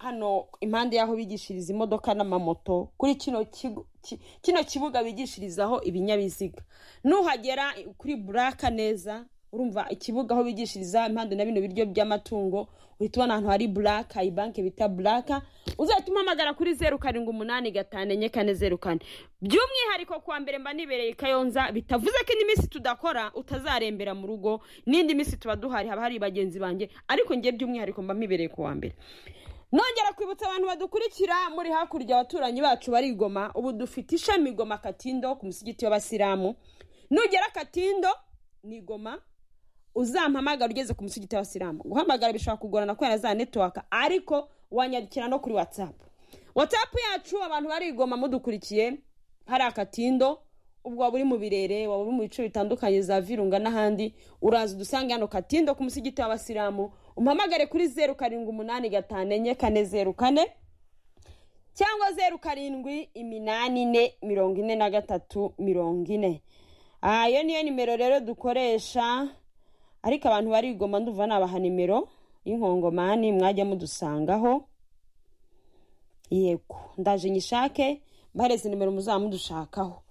hano impande y'aho bigishiriza imodoka n'amamoto kuri kino kigo ki- kino kibuga bigishirizaho ibinyabiziga nuhagera kuri buraka neza urumva ikibuga aho bigishiriza impande na bino biryo by'amatungo uhita ubona ahantu hari buraka ibanke bita buraka uzahita umuhamagara kuri zeru karindwi umunani gatanu enye kane zeru kane by'umwihariko kuwa mbere mba nibereye i kayonza bitavuze ko indi minsi tudakora utazarembera mu rugo n'indi minsi tuba duhari haba hari bagenzi banjye ariko njye by'umwihariko mba mibereye kuwa mbere nongera kwibutsa abantu badukurikira muri hakurya abaturanyi bacu bari i Goma ubu dufite ishami Goma Katindo ku musigiti w'abasilamu nugera Katindo ni Goma uzampamagara ugeze ku musigiti w'abasilamu guhamagara bishobora kugorana kubera za netiwaka ariko wanyandikira no kuri watsapu watsapu yacu abantu bari i Goma mudukurikiye hari akatindo ubwo waba uri mu birere waba uri mu bice bitandukanye za virunga n'ahandi uraza udusange hano katindo ku musigiti w'abasilamu umpamagare kuri zeru karindwi umunani gatanu enye kane zeru kane cyangwa zeru karindwi iminani ine mirongo ine na gatatu mirongo ine aha iyo niyo nimero rero dukoresha ariko abantu barigoma nduva nabaha nimero y'inkongomani mwajya mudusangaho yego ndaje nyishake mbareze nimero muzaba mudushakaho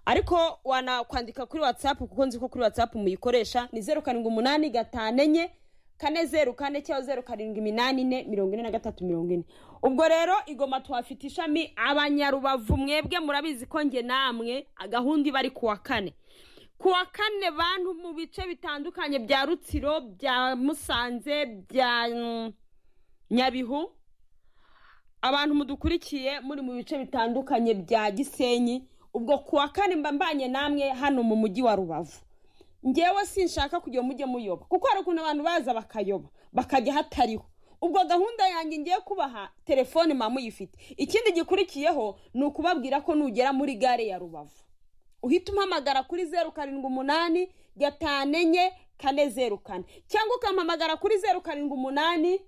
ariko wanakwandika kuri watsapu kuko nzi ko kuri watsapu muyikoresha ni zeru karindwi umunani gatanu enye kane zeru kane cyangwa zeru karindwi iminani ine mirongo ine na gatatu mirongo ine ubwo rero igoma tuhafite ishami abanyarubavu mwebwe murabizi ko nge namwe gahunda iba ari kuwa kane kuwa kane bantu mu bice bitandukanye bya rutsiro bya musanze bya mm, nyabihu abantu mudukurikiye muri mu bice bitandukanye bya gisenyi ubwo kuwa kane mba mbanye namwe hano mu mujyi wa rubavu ngewe sinshaka kugira mujye muyoba kuko hari ukuntu abantu baza bakayoba bakajya hatariho ubwo gahunda yanjye ngiye kubaha telefone mama uyifite ikindi gikurikiyeho ni ukubabwira ko nugera muri gare ya rubavu uhita umpamagara kuri zeru karindwi umunani gatanu enye kane zeru kane cyangwa ukampamagara kuri zeru karindwi umunani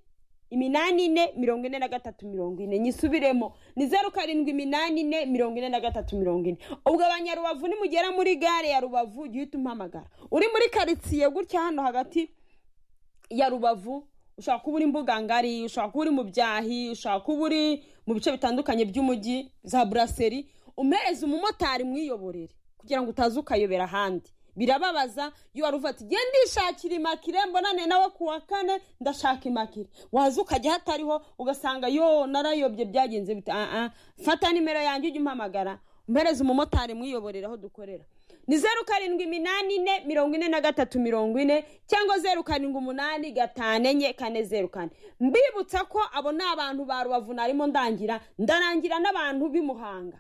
iminani ine mirongo ine na gatatu mirongo ine nyisubiremo ni zeru karindwi iminani ine mirongo ine na gatatu mirongo ine ubwo abanyarubavu nimugera muri gare ya rubavu jya uhita umpamagara uri muri karitsiye gutya hano hagati ya rubavu ushobora kuba uri mbugangari ushobora kuba uri mu byahi ushobora kuba uri mu bice bitandukanye by'umujyi za buraseri umuhereza umumotari mwiyoborere kugira ngo utaza ukayobera ahandi birababaza iyo wari uvuga ati genda ndishakira imakire mbonane nawe ku wa kane ndashaka imakire waza ukajya hatariho ugasanga yo narayobye byagenze bita ah, ah. fata nimero yanjye ujye umpamagara umuhereza umumotari mwiyoborere aho dukorera ni zeru karindwi iminani ine mirongo ine na gatatu mirongo ine cyangwa zeru karindwi umunani gatanu enye kane zeru kane mbibutsa ko abo ni abantu ba rubavu narimo ndangira ndarangira n'abantu b'i muhanga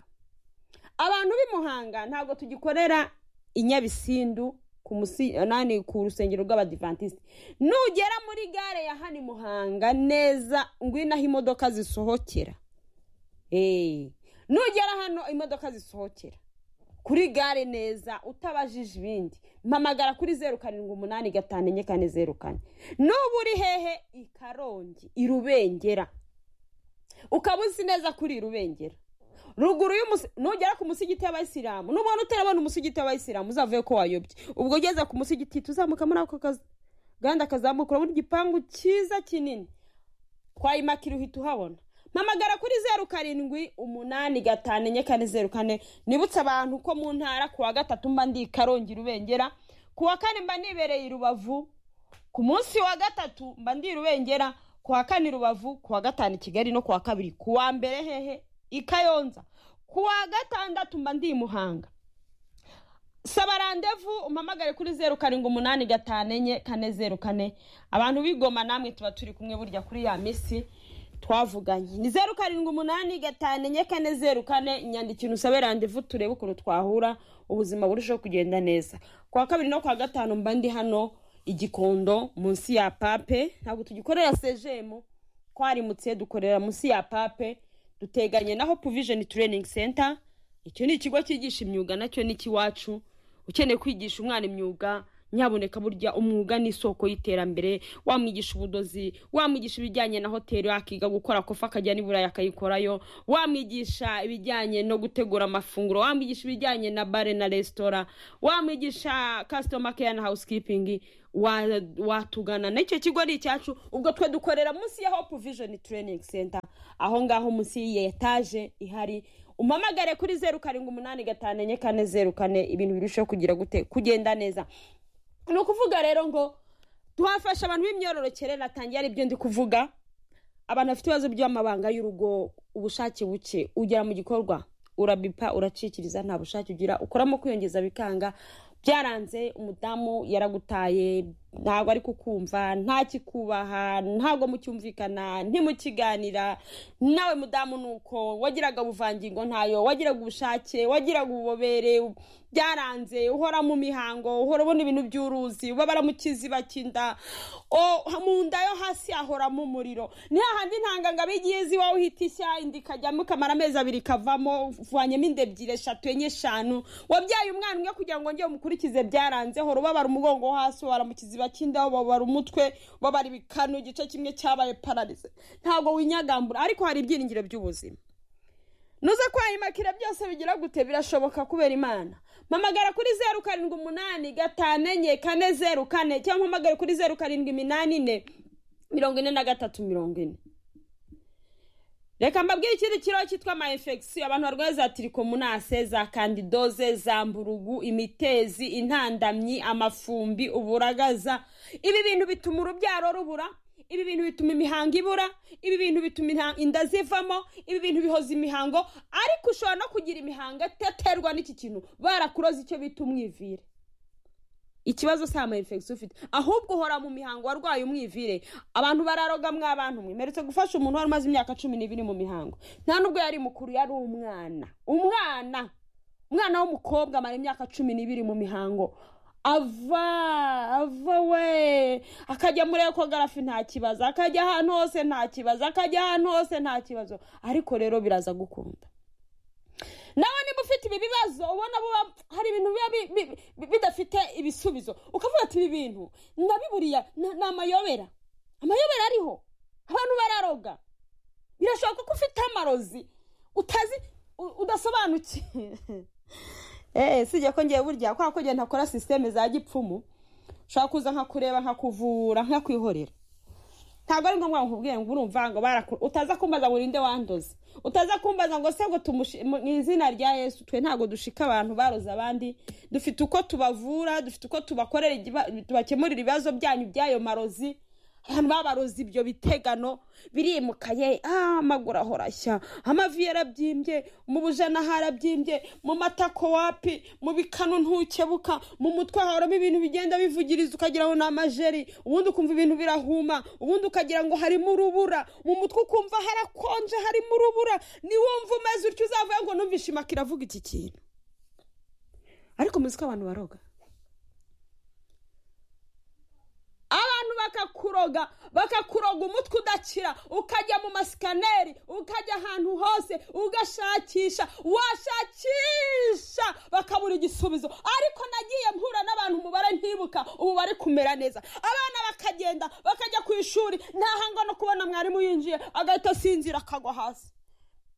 abantu b'i muhanga ntabwo tugikorera i nyabisindu ku musi nani ku rusengero rw'abadivantisite nugera muri gare ya hano i muhanga neza ngwino aho imodoka zisohokera Eh, nugera hano imodoka zisohokera kuri gare neza utabajije ibindi mpamagara kuri zeru karindwi umunani gatanu enye kane zeru kane n'ubu uri hehe i karongi i rubengera ukaba uzi neza kuri rubengera ruguru y'umusi nugera ku musigiti w'abayisilamu n'ubona utarabona umusigiti w'abayisilamu uzavuye ko wayobye ubwo ugeze ku musigiti tuzamuka muri ako kazi gahanda kazamuka urabona igipangu cyiza kinini twayimakira uhita uhabona mpamagara kuri zeru karindwi umunani gatanu enye kane zeru kane nibutse abantu ko mu ntara ku wa gatatu mba ndi i karongi rubengera ku wa kane mba nibereye i rubavu ku munsi wa gatatu mba ndi i rubengera ku wa kane i rubavu ku wa gatanu i kigali no ku wa kabiri ku wa mbere hehe i kayonza ku wa gatandatu mba ndi i muhanga saba randevu umpamagare kuri zeru karindwi umunani gatanu enye kane zeru kane abantu bigoma namwe tuba turi kumwe burya kuri ya minsi twavuganye ni zeru karindwi umunani gatanu enye kane zeru kane inyandikira usabe randevu turebe ukuntu twahura ubuzima burushaho kugenda neza ku wa kabiri no ku wa gatanu mba ndi hano igikondo munsi ya pape ntabwo tugikorera sejemu twarimutse dukorera munsi ya pape duteganye naho provisioni training center icyo ni ikigo cyigisha imyuga nacyo ni ikiwacu ukeneye kwigisha umwana imyuga nyaboneka burya umwuga ni isoko y'iterambere wamwigisha ubudozi wamwigisha ibijyanye na hoteli akiga gukora kofa akajya n'i burayi akayikorayo wamwigisha ibijyanye no gutegura amafunguro wamwigisha ibijyanye na bare na resitora wamwigisha kasitoma keya na hawusikipingi watugana n'icyo kigo ni icyacu ubwo twe dukorera munsi ya hopu vijoni tereyiningi senta aho ngaho munsi y'iyi etaje ihari umamagare kuri zeru karindwi umunani gatanu enye kane zeru kane ibintu birushaho kugira gute kugenda neza ni ukuvuga rero ngo tuhafasha abantu b'imyororokere natangiye ari byo ndi kuvuga abantu bafite ibibazo by'amabanga y'urugo ubushake buke ugera mu gikorwa urabipa uracikiriza nta bushake ugira ukoramo kwiyongeza bikanga byaranze umudamu yaragutaye ntabwo ari kukumva ntakikubaha ntabwo mucyumvikana ntimukiganira nawe mudamu ni uko wagiraga ubuvangingo ntayo wagiraga ubushake wagiraga ububobere byaranze uhora mu mihango uhora ubona ibintu by'uruzi ubabara mu kiziba cy'inda mu nda yo hasi hahoramo umuriro ni hahandi ntangangabo igihe izi iwawe uhita ishya inda ikajyamo ikamara amezi abiri ikavamo uvanyemo inda ebyiri eshatu enye eshanu wabyaye umwana umwe kugira ngo ngeye umukurikize byaranze hora ubabara umugongo wo hasi ubabara mu kiziba cy'inda ubabara umutwe ubabara ibikanu igice kimwe cyabaye pararize ntabwo winyagambura ariko hari ibyiringiro by'ubuzima nuze kwayimakira byose bigira gute birashoboka kubera imana mpamagara kuri zeru karindwi umunani gatanu enye kane zeru kane cyangwa mpamagare kuri zeru karindwi iminani ine mirongo ine na gatatu mirongo ine reka mbabwire ikindi kibazo cyitwa ama infegisiyo abantu barwaye za tirikomunase za kandidoze za mburugu imitezi intandamyi amafumbi uburagaza ibi bintu bituma urubyaro rubura ibi bintu bituma imihango ibura ibi bintu bituma inda zivamo ibi bintu bihoza imihango ariko ushobora no kugira imihango itaterwa n'iki kintu barakuroza icyo bita umwivire ikibazo si ama infegisiyo ufite ahubwo uhora mu mihango warwaye umwivire abantu bararoga mwa abantu mwe mperetse gufasha umuntu wari umaze imyaka cumi n'ibiri mu mihango nta nubwo yari mukuru yari umwana umwana umwana w'umukobwa amara imyaka cumi n'ibiri mu mihango ava ava we akajya muri ekogarafi nta kibazo akajya ahantu hose nta kibazo akajya ahantu hose nta kibazo ariko rero biraza gukunda nawe niba ufite ibi bibazo ubona hari ibintu biba bidafite ibisubizo ukavuga ati ibi bintu ndabiburiya ni amayobera amayobera ariho abantu bararoga birashoboka ko ufite amarozi utazi udasobanukiwe eee sijya ko ngiye burya kubera ko ngenda ntakora sisiteme za gipfumu ushobora kuza nkakureba nkakuvura nkakwihorera ntabwo ari ngombwa ngo nkubwire ngo urumva ngo barakura utaza kumbaza ngo urinde wandoze utaza kumbaza ngo se ngo mu izina rya yesu twe ntabwo dushika abantu baroze abandi dufite uko tubavura dufite uko tubakorera tubakemurira ibibazo byanyu by'ayo marozi abantu babaroze ibyo bitegano birimukaye amaguru ahorashya amavi yarabyimbye mu bujana harabyimbye mu matako wapi mu bikanu ntukebuka mu mutwe hahoramo ibintu bigenda bivugiriza ukagira ngo ni amajeri ubundi ukumva ibintu birahuma ubundi ukagira ngo harimo urubura mu mutwe ukumva harakonje harimo urubura niwumva umeze utyo uzavuga ngo numvishe imakira avuga iki kintu ariko muzi ko abantu baroga abantu bakakuroga bakakuroga umutwe udakira ukajya mu masikaneri ukajya ahantu hose ugashakisha washakisha bakabura igisubizo ariko nagiye mpura n'abantu umubare ntibuka ubu bari kumera neza abana bakagenda bakajya ku ishuri ntahanga no kubona mwarimu yinjiye agahita asinzira akagwa hasi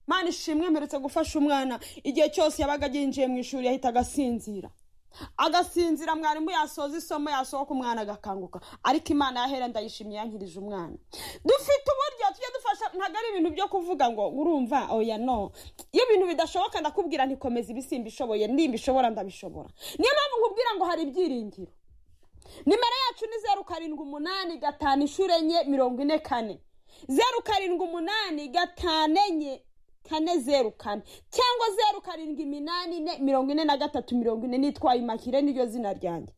mani ishimwe mperetse gufasha umwana igihe cyose yabaga yinjiye mu ishuri yahitaga asinzira agasinzira mwarimu yasoza isomo yasohoka umwana agakanguka ariko imana yahera ndayishimye yankirije umwana dufite uburyo tujya dufasha ntabwo ari ibintu byo kuvuga ngo urumva oya no iyo ibintu bidashoboka ndakubwira ntikomeze ibisimba ishoboye nimba ishobora ndabishobora niyo mpamvu nkubwira ngo hari ibyiringiro nimero yacu ni zeru karindwi umunani gatanu inshuro enye mirongo ine kane zeru karindwi umunani gatanu enye kane zeru kane cyangwa zeru karindwi iminani ine mirongo ine na gatatu mirongo ine nitwa imakire niryo zina ryanjye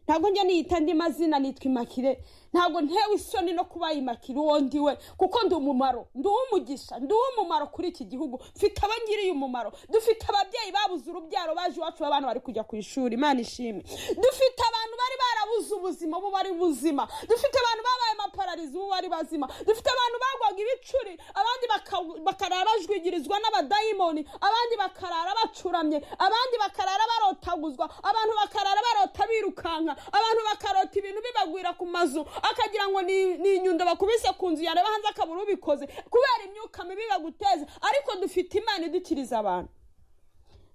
ntabwo njya niyita andi mazina nitwa imakire ntabwo ntewe isoni no kubayimakira uwo ndiwe kuko ndi umumaro ndi uw'umugisha ndi uw'umumaro kuri iki gihugu mfite abangiriye umumaro dufite ababyeyi babuze urubyaro baje iwacu b'abana bari kujya ku ishuri imana ishimwe dufite abantu bari barabuze ubuzima ubu bari buzima dufite abantu babaye amapararizi ubu bari bazima dufite abantu bagwaga ibicuri abandi baka- bakarara bajwigirizwa n'abadayimoni abandi bakarara bacuramye abandi bakarara barotaguzwa abantu bakarara barota birukanka abantu bakarota ibintu bibagwira ku mazu akagira ngo ni ni inyundo bakubise ku nzu yareba hanze akabura ubikoze kubera imyuka mibi baguteza ariko dufite imana idukiriza abantu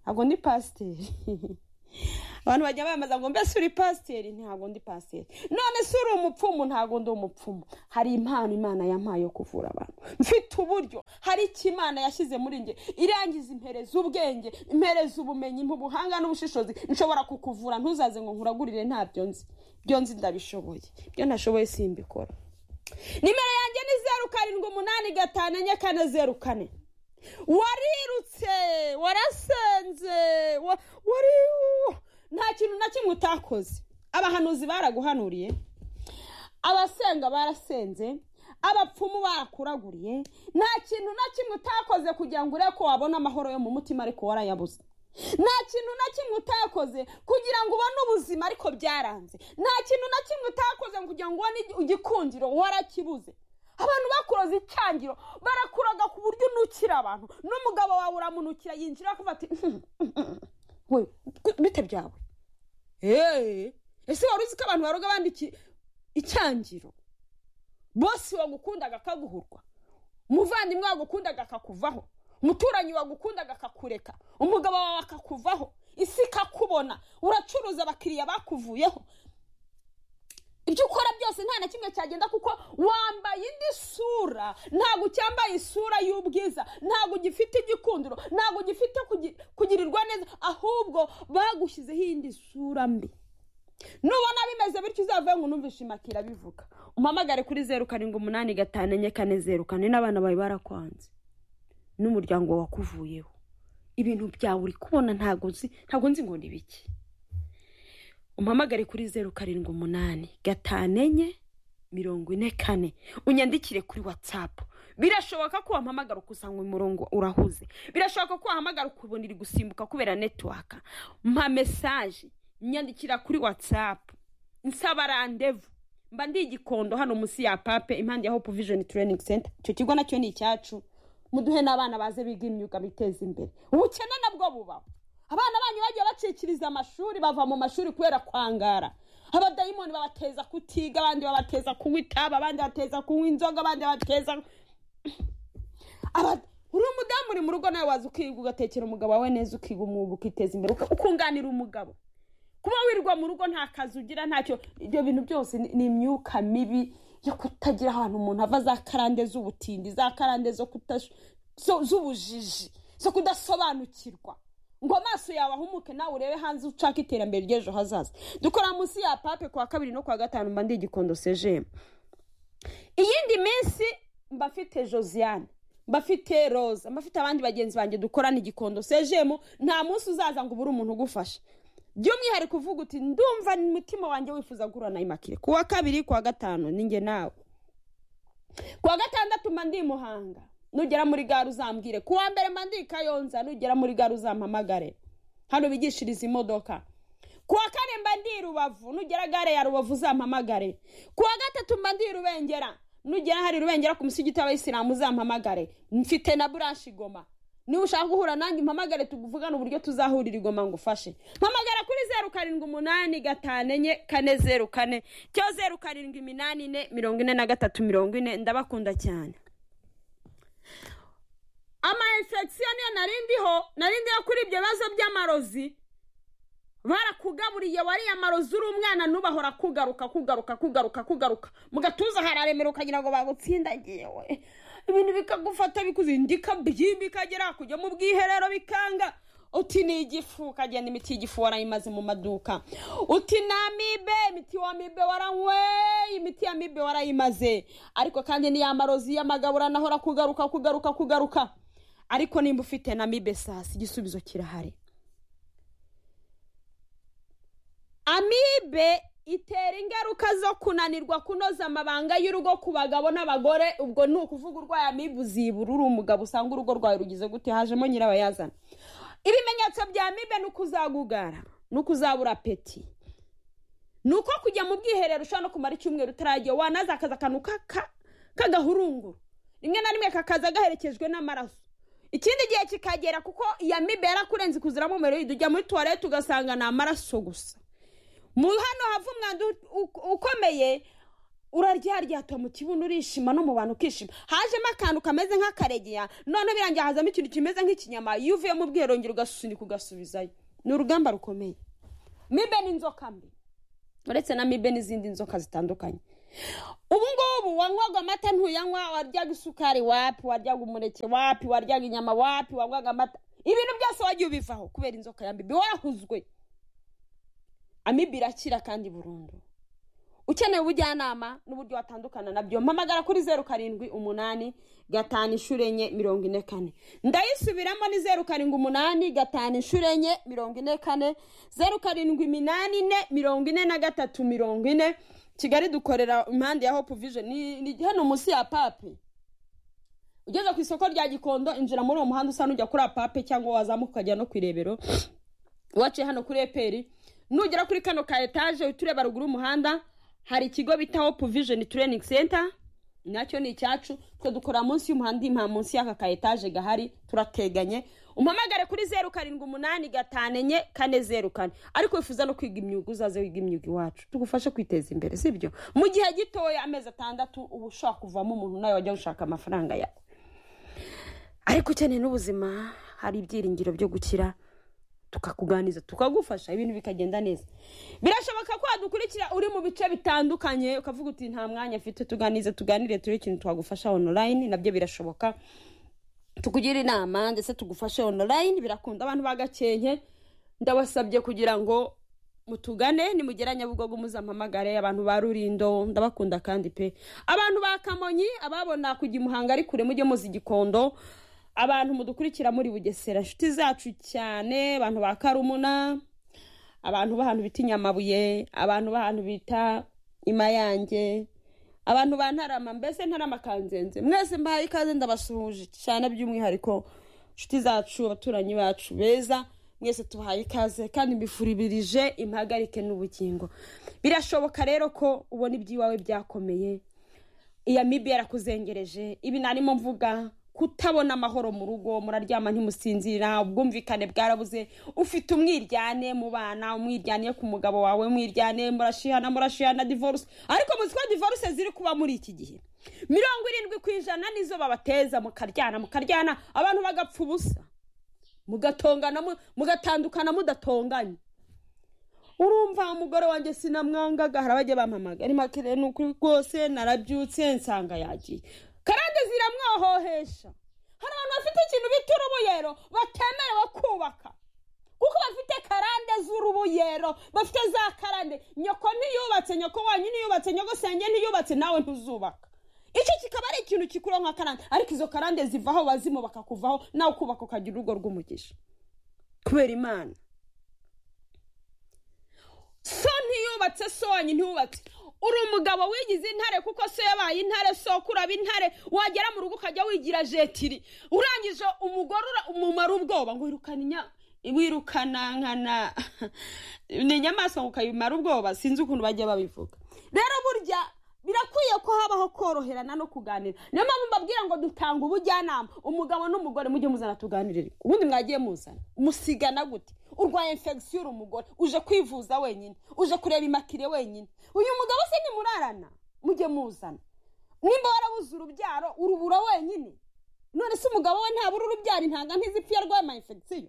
ntabwo ndi pasiteri abantu bajya bamamaza ngo mbese uri pasiteri ntabwo ndi pasiteri none se uri umupfumu ntabwo ndi umupfumu hari impano imana yampaye yo kuvura abantu mfite uburyo hari icyo imana yashyize muri njye irangiza impereza ubwenge impereza ubumenyi mu buhanga n'ubushishozi nshobora kukuvura ntuzaze ngo nkuragurire ntabyo nzi byo nzi ndabishoboye ibyo ntashoboye simbikora nimero yanjye ni zeru karindwi umunani gatanu enye kane zeru kane warirutse warasenze wa- wari nta kintu na kimwe utakoze abahanuzi baraguhanuriye abasenga barasenze abapfumu barakuraguriye nta kintu na kimwe utakoze kugira ngo urebe ko wabona amahoro yo mu mutima ariko warayabuze nta kintu na kimwe utakoze kugira ngo ubone ubuzima ariko byaranze nta kintu na kimwe utakoze kugira ngo ubone igikundiro warakibuze abantu bakuroza icyangiro barakuraga ku buryo unukira abantu n'umugabo wawe uramunukira yinjira akavuga ati we bite byawe eee ese wari uzi ko abantu baroga abandi iki- icyangiro bose wagukundaga akaguhurwa umuvandimwe wagukundaga akakuvaho umuturanyi wagukundaga akakureka umugabo wawe akakuvaho isi ikakubona uracuruza abakiriya bakuvuyeho ibyo ukora byose nta na kimwe cyagenda kuko wambaye indi sura ntabwo ucyambaye isura y'ubwiza ntabwo ugifite igikundiro ntabwo ugifite kugi- kugirirwa neza ahubwo bagushyizeho iyindi sura mbi nubona bimeze bityo uzavuye ngo unumvishe imakira bivuga umpamagare kuri zeru karindwi umunani gatanu enye kane zeru kane n'abana bawe barakwanze n'umuryango wakuvuyeho ibintu byawe uri kubona ntabwo nzi ntabwo nzi ngo ni biki umpamagare kuri zeru karindwi umunani gatanu enye mirongo ine kane unyandikire kuri watsapu birashoboka ko wampamagara ukusanga umurongo urahuze birashoboka ko wahamagara ukabona iri gusimbuka kubera netiwaka mpa mesaje nyandikira kuri watsapu nsaba randevu mba ndi igikondo hano munsi ya pape impande ya hope vision training center icyo kigo nacyo ni icyacu muduhe n'abana baze biga imyuga biteza imbere ubukene nabwo bubaho abana banyu bagiye bacikiriza amashuri bava mu mashuri kubera kwangara abadayimoni babateza kutiga abandi babateza kunywa itabi abandi bateza kunywa inzoga abandi bateza Aba- uri umudamu uri mu rugo nawe waza ukiga ugatekera umugabo wawe neza ukiga umwuga ukiteza imbere uka- ukunganira umugabo kuba wirwa mu rugo nta kazi ugira ntacyo ibyo bintu byose ni- ni imyuka mibi yo kutagira ahantu umuntu ava za karande z'ubutindi za karande zo kutas- zo- z'ubujiji zo kudasobanukirwa ngo amaso yawe ahumuke nawe urebe hanze ushaka iterambere ry'ejo hazaza dukora munsi ya pape ku wa kabiri no ku wa gatanu mba ndi igikondo sejemu iyindi minsi mbafite josiane mbafite roza mbafite abandi bagenzi banjye dukorana igikondo sejemu nta munsi uzaza ngo ubure umuntu ugufasha by'umwihariko uvuga uti ndumva umutima wanjye wifuza guhura na imakire ku wa kabiri ku wa gatanu ninjye nawe ku wa gatandatu mba ndi i muhanga nugera muri gare uzambwire ku wa mbere mba ndi i kayonza nugera muri gare uzampamagare hano bigishiriza imodoka ku wa kane mba ndi i rubavu nugera gare ya rubavu uzampamagare ku wa gatatu mba ndi i rubengera nugera hari rubengera ku musigiti w'abayisilamu uzampamagare mfite na buranshi goma niba ushaka guhura nanjye mpamagare tuvugane uburyo tuzahurira igoma ngufashe mpamagara kuri zeru karindwi umunani gatanu enye kane zeru kane cyo zeru karindwi iminani ine mirongo ine na gatatu mirongo ine ndabakunda cyane ama infection niyo narindiho narindiho kuri ibyo bibazo by'amarozi barakugaburiye wariya marozi uri umwana n'ubahora kugaruka kugaruka kugaruka kugaruka mu gatuza hararemera ukagira ngo bagutsindagiye we ibintu bikagufata bikuzindika byimbi ikagera kujya mu bwiherero bikanga uti ni igifu ukagenda imiti y'igifu warayimaze mu maduka uti ni amibe imiti wa mibe waranyweye imiti ya mibe warayimaze ariko kandi niya marozi y'amagabura naho arakugaruka kugaruka kugaruka ariko nimba ufite na mibe sasi igisubizo kirahari amibe itera ingaruka zo kunanirwa kunoza amabanga y'urugo ku bagabo n'abagore ubwo ni ukuvuga urwaye amibu zibura uri umugabo usanga urugo rwawe rugize gute hajemo nyirabayazana ibimenyetso bya amibe ni uko uzagugara ni uko uzabura peti ni uko kujya mu bwiherero ushobora no kumara icyumweru utaragiye wanaza akazi akantu k'aka- k'agahurunguru rimwe na rimwe kakaza gaherekejwe n'amaraso ikindi gihe kikagera kuko iya mibe yarakurenze ikuziramo umuriro ujya muri tuwarete ugasanga ni amaraso gusa mu hano hava umwanda u- u- ukomeye uraryaryatwa mu kibuno urishima no mu bantu ukishima hajemo akantu kameze nk'akaregeya noneho birangiye hazamo ikintu kimeze nk'ikinyama iyo uvuye mu bwiherongero ugasunika ugasubizayo ni urugamba rukomeye mibe ni inzoka mbi uretse na mibe n'izindi nzoka zitandukanye ubu ngubu wanywaga amata ntuyanywa waryaga isukari wapi waryaga umuneke wapi waryaga inyama wapi wanywaga amata ibintu byose wagiye ubivaho kubera inzoka ya mibe warahuzwe amibe irakira kandi burundu ukeneye ubujyanama n'uburyo watandukana nabyo mpamagara kuri zeru karindwi umunani gatanu inshuro enye mirongo ine kane ndayisubiramo ni zeru karindwi umunani gatanu inshuro enye mirongo ine kane zeru karindwi iminani ine mirongo ine na gatatu mirongo ine kigali dukorera impande ya hope vision ni ni hano munsi ya pape ugeze ku isoko rya gikondo injira muri uwo muhanda usa n'ujya kuri apape cyangwa wazamuka ukajya no ku irebero waciye hano kuri eperi nugera kuri kano ka etaje uhita ureba ruguru y'umuhanda hari ikigo bita hope vision training center nacyo ni icyacu twe dukorera munsi y'umuhanda impa munsi y'aka ka etaje gahari turateganye umpamagare kuri zeru karindwi umunani gatanu enye kane zeru kane ariko wifuza no kwiga imyuga uzaze wiga imyuga iwacu tugufashe kwiteza imbere sibyo mu gihe gitoya amezi atandatu uba ushobora kuvamo umuntu nawe wajya gushaka amafaranga yawe ariko ukeneye n'ubuzima hari ibyiringiro byo gukira tukakuganiza tukagufasha ibintu bikagenda neza birashoboka ko wadukurikira uri mu bice bitandukanye ukavuga uti nta mwanya afite tuganize tuganire turebe ikintu twagufasha online nabyo birashoboka tukugira inama ndetse tugufashe online birakunda abantu bagakenke ndabasabye kugira ngo mutugane nimugera nyabugogo muzampamagare abantu ba rurindo ndabakunda kandi pe abantu ba kamonyi ababona kujya imuhanga ari kure mujye muzi igikondo abantu mudukurikira muri bugesera inshuti zacu cyane abantu ba karumuna abantu b'ahantu bita inyamabuye abantu b'ahantu bita imayange abantu ba ntarama mbese ntarama kanzenze mwese mbahaye ikaze ndabasuhuje cyane by'umwihariko inshuti zacu abaturanyi bacu beza mwese tubahaye ikaze kandi mbifuribirije impagarike n'ubugingo birashoboka rero ko ubona iby'iwawe byakomeye iya mibi yarakuzengereje ibi narimo mvuga kutabona amahoro mu rugo muraryama ntimusinzira ubwumvikane bwarabuze ufite umwiryane mu bana umwiryane ku mugabo wawe umwiryane murashihana murashihana divorce ariko muzi ko divorce ziri kuba muri iki gihe mirongo irindwi ku ijana nizo babateza mukaryana mukaryana abantu bagapfa ubusa mugatongana mu- mugatandukana mudatonganye urumva umugore wanjye sinamwangaga hari abajya bampamaga ari makire ni ukuri rwose narabyutse nsanga yagiye karande ziramwohohesha hari abantu bafite ikintu bita urubuyero batemerewe kubaka kuko bafite karande z'urubuyero bafite za karande nyoko ntiyubatse nyoko wanyu ntiyubatse nyoko senge ntiyubatse nawe ntuzubaka icyo kikaba ari ikintu gikuraho nka karande ariko izo karande zivaho bazimu bakakuvaho nawe ukubaka ukagira urugo rw'umugisha kubera imana so ntiyubatse so wanyu ntiyubatse uri umugabo wigize intare kuko so yabaye intare soko uraba intare wagera mu rugo ukajya wigira jetiri urangije umugore ura- umumara ubwoba ngo wirukane inya wirukana nkana ni inyamaswa ngo ukayimara ubwoba sinzi ukuntu bajya babivuga rero burya birakwiye ko habaho koroherana no kuganira niyo mpamvu mbabwira ngo dutanga ubujyanama umugabo n'umugore mujye muzana tuganirire ubundi mwagiye muzana musigana gute urwaye infection uri umugore uje kwivuza wenyine uje kureba imakire wenyine uyu mugabo se nimurarana mujye muzana nimba warabuze urubyaro urubura wenyine none se umugabo we ntabura urubyaro intanga ntizipfa iyo arwaye ma infection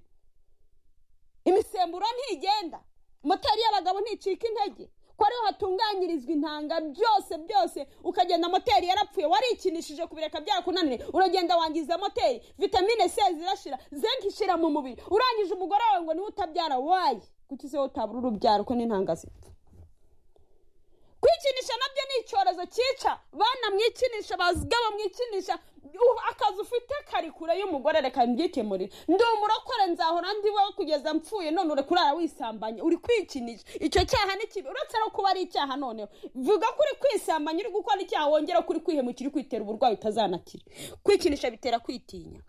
imisemburo ntigenda moteri y'abagabo nticika intege ko ariho hatunganyirizwa intanga byose byose ukagenda moteri yarapfuye warikinishije kubireka byarakunaniye uragenda wangiza moteri vitamine c zirashira zenke ishira mu mubiri urangije umugore wawe ngo niwe utabyara wayi kuki se wowe utabura urubyaro ko n'intanga zipfa kuri kwikinisha nabyo ni icyorezo cyica bana mwikinisha bazga bamwikinisha Ubu akazi ufite kari kure y'umugore reka mbyikemurire ndi umurokore nzahora ndi wowe kugeza mpfuye none uri kurara wisambanye uri kwikinisha icyo cyaha ni kibi uretse no kuba ari icyaha noneho vuga ko uri kwisambanya uri gukora icyaha wongera ko uri kwihemukira uri kwitera uburwayi utazanakira kwikinisha bitera kwitinya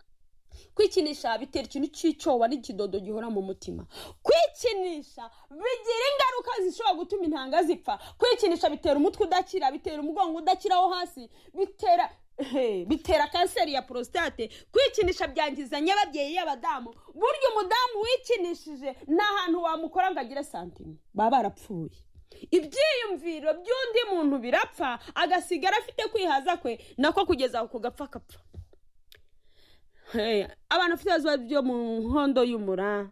kwikinisha bitera ikintu cy'icyoba n'ikidodo gihora mu mutima kwikinisha bigira ingaruka zishobora gutuma intanga zipfa kwikinisha bitera umutwe udakira bitera umugongo udakira wo hasi bitera Ehe, bitera kanseri ya prostate kwikinisha byangiza nyababyeyi y'abadamu burya umudamu wikinishije nta hantu wamukora ngo agire santime baba barapfuye ibyiyumviro by'undi muntu birapfa agasigara afite kwihaza kwe nako kugeza aho kugapfa kapfa Hey, abantu bafite ibibazo byo mu nkondo y'umura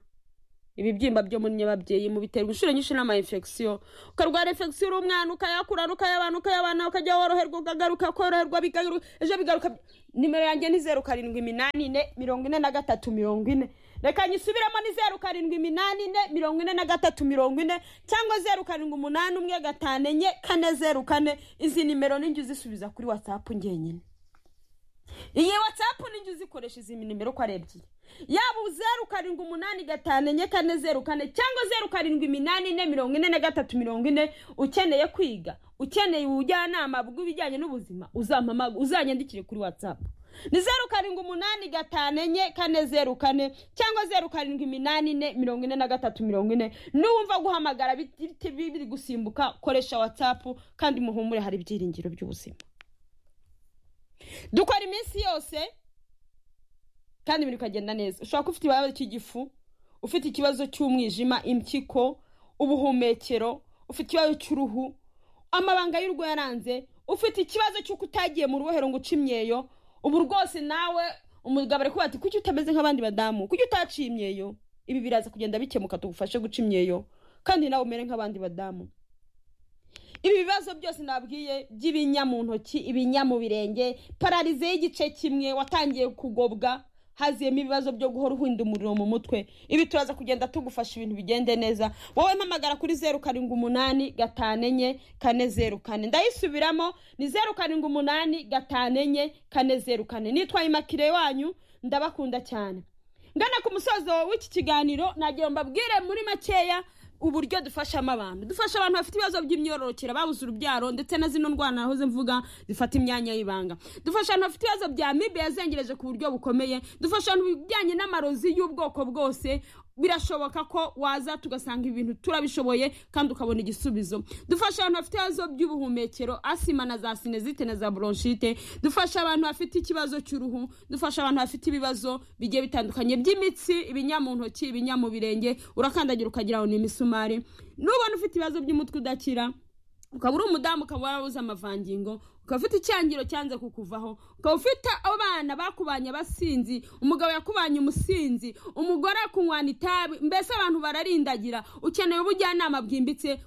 ibibyimba byo muri nyababyeyi mu biterwa inshuro nyinshi n'ama infection ukarwara infection uri umwana ukayakura ukayabana ukayabana ukajya woroherwa ukagaruka koroherwa bigaruka ejo bigaruka nimero yanjye ni zeru karindwi iminani ine mirongo ine na gatatu mirongo ine reka nyisubiremo ni zeru karindwi iminani ine mirongo ine na gatatu mirongo ine cyangwa zeru karindwi umunani umwe gatanu enye kane zeru kane izi nimero ninjye uzisubiza kuri watsapu ngenyine iyi watsapu ninjye uzikoresha izi nimero uko ari ebyiri yaba zeru karindwi umunani gatanu enye kane zeru kane cyangwa zeru karindwi iminani ine mirongo ine na gatatu mirongo ine ukeneye kwiga ukeneye ubujyanama bw'ibijyanye n'ubuzima uzampamaga uzanyandikire kuri watsapu ni zeru karindwi umunani gatanu enye kane zeru kane cyangwa zeru karindwi iminani ine mirongo ine na gatatu mirongo ine nuwumva guhamagara biti- biri gusimbuka koresha watsapu kandi muhumure hari ibyiringiro by'ubuzima dukora iminsi yose kandi ibintu bikagenda neza ushobora kuba ufite ikibazo cy'igifu ufite ikibazo cy'umwijima impyiko ubuhumekero ufite ikibazo cy'uruhu amabanga y'urugo yaranze ufite ikibazo cy'uko utagiye mu rubohero ngo uce imyeyo ubu rwose nawe umugabo ari kuvuga ati kuki utameze nk'abandi badamu kuki utaciye imyeyo ibi biraza kugenda bikemuka tugufashe guca imyeyo kandi nawe umere nk'abandi badamu ibi bibazo byose nabwiye by'ibinya mu ntoki ibinya mu birenge pararize y'igice kimwe watangiye kugobwa haziyemo ibibazo byo guhora uhinda umuriro mu mutwe ibi turaza kugenda tugufasha ibintu bigende neza wowe mpamagara kuri zeru karindwi umunani gatanu enye kane zeru kane ndayisubiramo ni zeru karindwi umunani gatanu enye kane zeru kane nitwaye imakire wanyu ndabakunda cyane ngana ku musozo w'iki kiganiro nagira ngo mbabwire muri makeya uburyo dufashamo abantu dufasha abantu bafite ibibazo by'imyororokere babuze urubyaro ndetse na zino ndwara nahoze mvuga zifata imyanya y'ibanga dufasha abantu bafite ibibazo bya mibe yazengereje ku buryo bukomeye dufasha abantu mu bijyanye n'amarozi y'ubwoko bwose birashoboka ko waza tugasanga ibintu turabishoboye kandi ukabona igisubizo dufasha abantu bafite ibibazo by'ubuhumekero asima na za sinezite na za bronchite dufasha abantu bafite ikibazo cy'uruhu dufasha abantu bafite ibibazo bigiye bitandukanye by'imitsi ibinya mu ntoki ibinya mu birenge urakandagira ukagira ngo ni imisumari nubona ufite ibibazo by'umutwe udakira ukaba uri umudamu ukaba warabuze amavangingo ukaba ufite icyangiro cyanze kukuvaho ukaba ufite abana bakubanye abasinzi umugabo yakubanye umusinzi umugore akunywana itabi mbese abantu bararindagira ukeneye ubujyanama bwimbitse